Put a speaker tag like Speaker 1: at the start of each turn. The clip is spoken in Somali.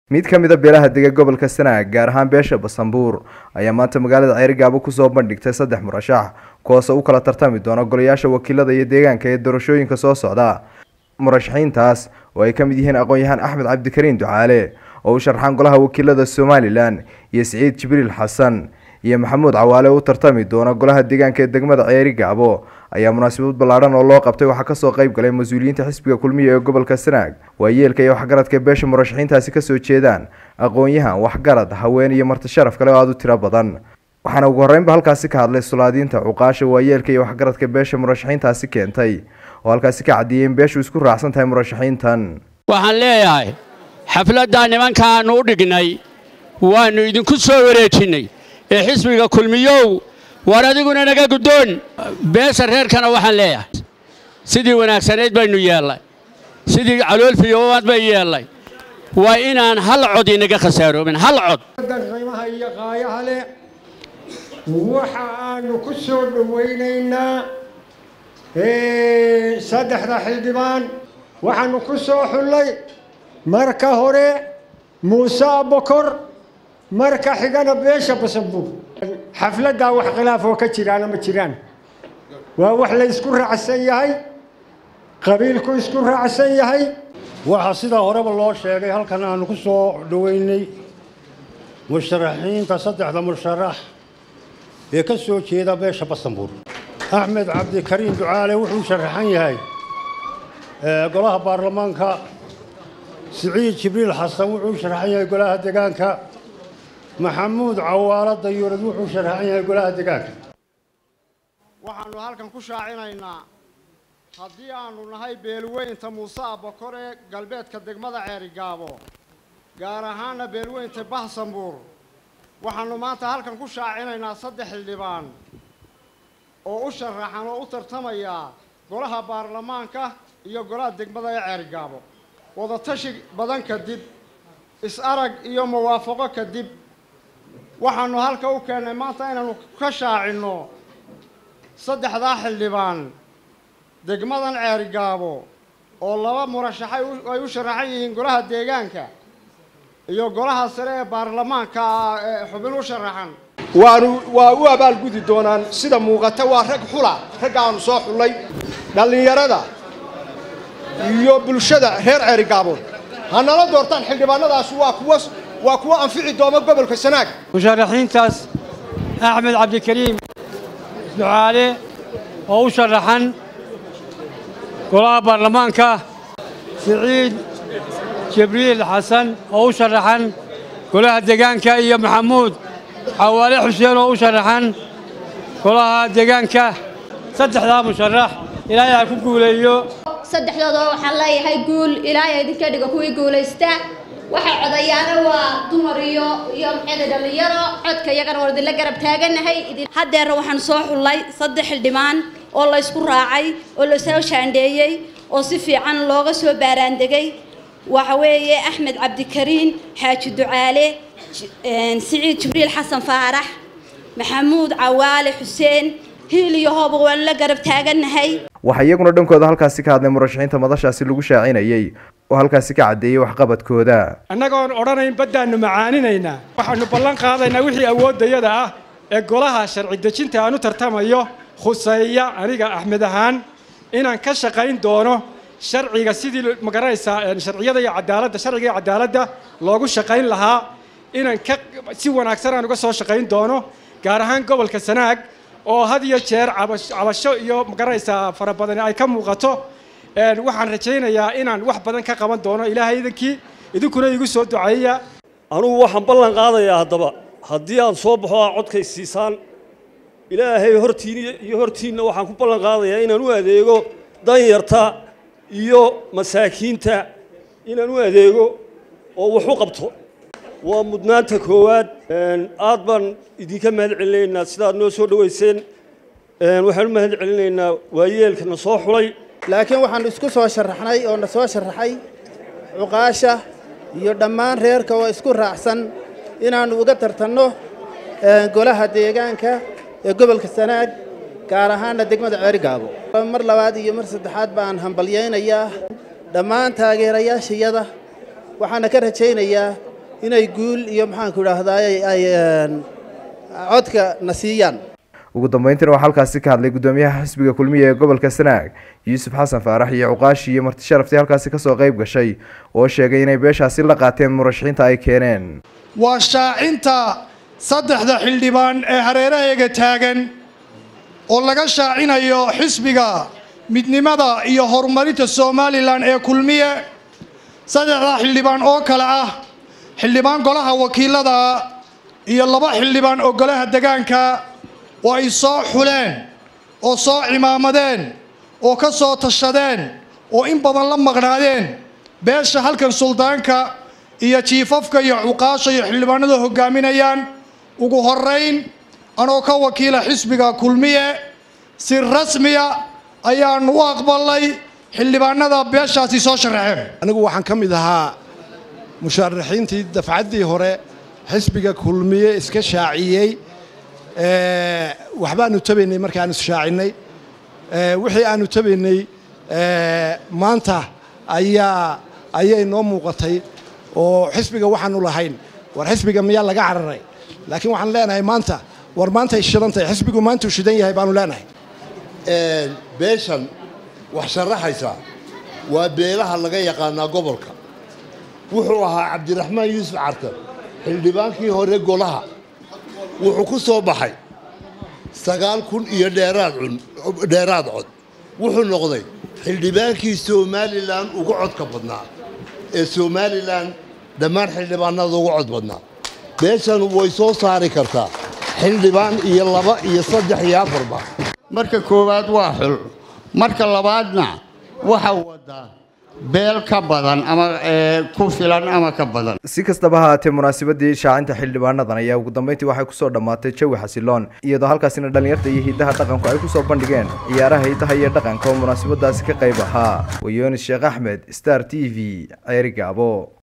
Speaker 1: mid ka mid a beelaha dega gobolka sanaag gaar ahaan beesha basanbuur ayaa maanta magaalada ceerigaabo kusoo bandhigtay saddex murashax kuwaasoo u kala tartami doona golayaasha wakiilada iyo deegaanka ee doorashooyinka soo socda murashaxiintaas oo ay ka mid yihiin aqoon-yahaan axmed cabdikariin ducaale oo u sharxaan golaha wakiilada somalilan iyo siciid jibriil xasan iyo maxamuud cawaale u tartami doona golaha deegaanka ee degmada ceeri gaabo ayaa munaasabad ballaadhan oo loo qabtay waxaa kasoo qayb galay mas-uuliyiinta xisbiga kulmiya ee gobolka sanaag waayeelka iyo waxgaradka beesha murashaxiintaasi kasoo jeedaan aqoon-yahan waxgarad haween iyo marti sharaf kale oo aada u tiro badan waxaana ugu horreynba halkaasi ka hadlay sulaadiinta cuqaasha waayeelka iyo waxgaradka beesha murashaxiintaasi keentay oo halkaasi ka caddeeyay in beeshu isku raacsan tahay murashaxiintan
Speaker 2: waxaan leeyahay xafladdaa nimankaannu u dhignay waannu idinku soo wareejinnay ee xisbiga kulmiyow war adiguna naga guddoon beesha reerkana waxaan leeyahay sidii wanaagsanayd baynu yeellay sidii caloolfiyowaad bay yeellay waa inaan hal cod inaga khasaaroomin hal cod
Speaker 3: qiimaha iyo qaayaha leh waxa aanu ku soo dhowaynaynaa saddexda xildhibaan waxaanu ku soo xullay marka hore muuse abokor marka xigana beesha basanbuur xafladdaa wax khilaaf oo ka jiraana ma jiraan waa wax la isku raacsan yahay qabiilku isku raacsan yahay
Speaker 4: waxaa sidaa horeba loo sheegay halkan aanu ku soo dhoweynay musharaxiinta saddexda musharax ee ka soo jeeda beesha basanbuur axmed cabdikariin ducaale wuxuu sharaxan yahay golaha baarlamaanka siciid jibriil xasan wuxuu sharaxan yahay golaha degaanka maxamuud cawaalo dayuurad wuxuu sharaxan yahay golaha degaanka
Speaker 5: waxaannu halkan ku shaacinaynaa haddii aannu nahay beelweynta muuse abakor ee galbeedka degmada ceerigaabo gaar ahaana beelweynta bahsanbuur waxaannu maanta halkan ku shaacinaynaa saddex xildhibaan oo u sharaxan oo u tartamaya golaha baarlamaanka iyo golaha degmada ee ceerigaabo wadatashi badan kadib is-arag iyo muwaafaqo kadib waxaannu halka u keennay maanta inaannu ka shaacinno saddexdaa xildhibaan degmadan ceerigaabo oo laba murashaxay ay u sharaxan yihiin golaha deegaanka iyo golaha sare ee baarlamaanka ee xubin u sharaxan
Speaker 6: waanu waa u abaalgudi doonaan sida muuqata waa rag xula ragga aanu soo xullay dhallinyarada iyo bulshada reer ceerigaabood ha nala doortaan xildhibaanadaas waa kuwa waa kuwa anfici dooma gobolka sanaag
Speaker 7: musharaxiintaas axmed cabdikariim ducaale oo u sharaxan golaha baarlamaanka siciid jibriil xasan oo u sharaxan golaha deegaanka iyo maxamuud xawaale xuseen oo u sharaxan golaha deegaanka saddexdaa musharax ilaahay ha ku guuleeyo
Speaker 8: saddexdooda waxaan leeyahay guul ilaahay idinka dhigo kuwii guulaysta waxay codayaana waa dumar iyo iyo maxayda dhallinyaro codka iyagana waan idinla garab taaganahay haddeerna waxaan soo xullay saddex xildhibaan oo la ysku raacay oo la soo shaandheeyey oo si fiican looga soo baaraandegay waxa weeye axmed cabdikariin xaaji ducaale siciid jibriil xasan faarax maxamuud cawaale xuseen hiil iyo hooba waan la garab taaganahay
Speaker 1: waxaa iyaguna dhankooda halkaasi ka hadlay murashaxiinta madashaasi lagu shaacinayay oo halkaasi ka caddeeyey waxqabadkooda
Speaker 3: annagoon odhanayn baddaannu macaaninaynaa waxaannu ballan qaadaynaa wixii awooddayada ah ee golaha sharci dejinta aan u tartamayo khuseeya aniga axmed ahaan inaan ka shaqayn doono sharciga sidii magaranaysaa sharciyada iyo cadaaladda sharciga iyo cadaaladda loogu shaqayn lahaa inaan ka si wanaagsan aan uga soo shaqayn doono gaar ahaan gobolka sanaag oo had iyo jeer cabasho iyo magaranaysaa fara badani ay ka muuqato waxaan rajaynayaa inaan wax badan ka qaban doono ilaahay idinkii idinkuna igu soo duceeya
Speaker 9: anugu waxaan ballan qaadayaa haddaba haddii aan soo baxo aa codkay siisaan ilaahay hortiin iyo hortiinna waxaan ku ballan qaadayaa inaan u adeego danyarta iyo masaakiinta inaan u adeego oo wax u qabto waa mudnaanta koowaad aad baan idinka mahad celinaynaa sidaad noo soo dhoweyseen waxaan u mahad celinaynaa waayeelka na soo xulay
Speaker 10: laakiin waxaannu isku soo sharaxnay oo na soo sharaxay cuqaasha iyo dhammaan reerka oo isku raacsan inaannu uga tartanno golaha deegaanka ee gobolka sanaag gaar ahaanna degmada ceerigaabo mar labaad iyo mar saddexaad baan hambalyaynayaa dhammaan taageerayaashayada waxaana ka rajaynayaa inay guul iyo maxaanku idhaahdaay ay codka na siiyaan
Speaker 1: ugu dambeyntiina waxaa halkaasi ka hadlay guddoomiyaha xisbiga kulmiya ee gobolka sanaag yuusuf xasan faarax iyo cuqaashi iyo marti sharaftii halkaasi kasoo qayb gashay oo sheegay inay beeshaasi la qaateen murashaxiinta ay keeneen
Speaker 6: waa shaacinta saddexda xildhibaan ee hareeraheega taagan oo laga shaacinayo xisbiga midnimada iyo horumarinta somalilan ee kulmiye saddexdaa xildhibaan oo kale ah xildhibaan golaha wakiilada iyo laba xildhibaan oo golaha degaanka oo ay soo xuleen oo soo cimaamadeen oo ka soo tashadeen oo in badan la maqnaadeen beesha halkan suldaanka iyo jiifafka iyo cuqaasha iyo xildhibaanada hogaaminayaan ugu horeyn anoo ka wakiila xisbiga kulmiye si rasmiya ayaanu u aqbalay xildhibaanada beeshaasi soo sharaxeen
Speaker 11: anigu waxaan ka mid ahaa musharaxiintii dafcaddii hore xisbiga kulmiye iska shaaciyey waxbaanu tabaynay markaanu shaacinay wixii aanu tabaynay maanta ayaa ayay noo muuqatay oo xisbiga waxaanu lahayn war xisbiga miyaa laga cararay laakiin waxaan leenahay maanta war maantay shidan tahay xisbigu maantuu shidan yahay baanu leenahay
Speaker 12: beeshan wax sharaxaysa waa beelaha laga yaqaanaa gobolka wuxuu ahaa cabdiraxmaan yuusuf cartan xildhibaankii hore golaha wuxuu ku soo baxay sagaal kun iyo dheeraad dheeraad cod wuxuu noqday xildhibaankii somalilan ugu codka badnaa ee somalilan dhammaan xildhibaanada ugu cod badnaa beeshan way soo saari kartaa xildhibaan iyo laba iyo saddex iyo afarba
Speaker 13: marka koowaad waa xul marka labaadna waxa wadaa beel ka badan ama ku filan ama ka badan
Speaker 1: si kastaba ha haatee munaasabadii shaacinta xildhibaanadan ayaa ugu dambeyntii waxay kusoo dhammaatay jawi xasiloon iyadoo halkaasina dhallinyarta iyo hidaha dhaqanku ay kusoo bandhigeen ciyaaraha hidaha iyo dhaqanka oo munaasabadaasi ka qayb ahaa wayoonis sheekh axmed star t v ceeri gaabo